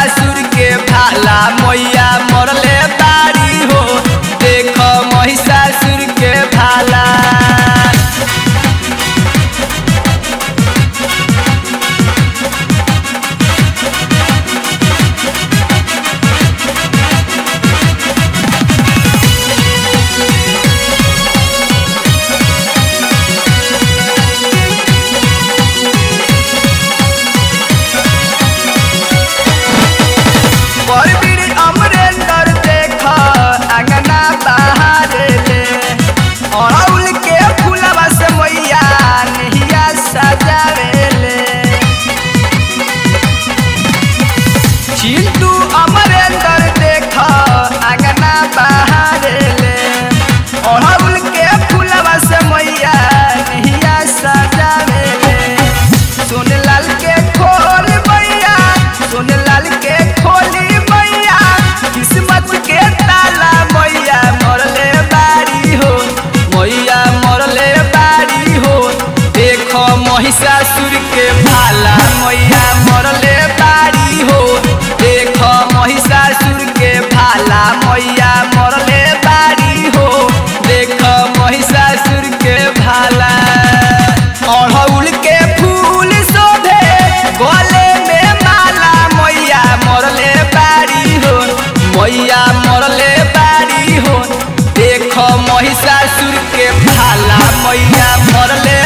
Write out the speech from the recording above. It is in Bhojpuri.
महिषासुर के भाला मैया मरले बारी हो देख महिषासुर के भाला परवीर अमरेंद्र देख अंगना बाहर ले अड़ौल के फूलवा से मैया नहिया सजावे ले चिंटू अमरेंद्र देख अंगना बाहर ले अड़ौल के फूलवा से मैया नहिया सजावे ले सोनलाल के खोल मैया सोनलाल के खोली मैया किस्मत के ताला मैया मरले बारी हो मैया मरले बारी हो देखो महिषासुर के भाला मैया मरले बारी हो देखो महिषासुर के भाला मैया मरले बारी हो देखो महिषासुर के भाला अड़हुल के फूल शोभे गले में माला मैया मरले बारी हो मैया मरले बारी हो देखो महिषासुर के भाला मैया मरले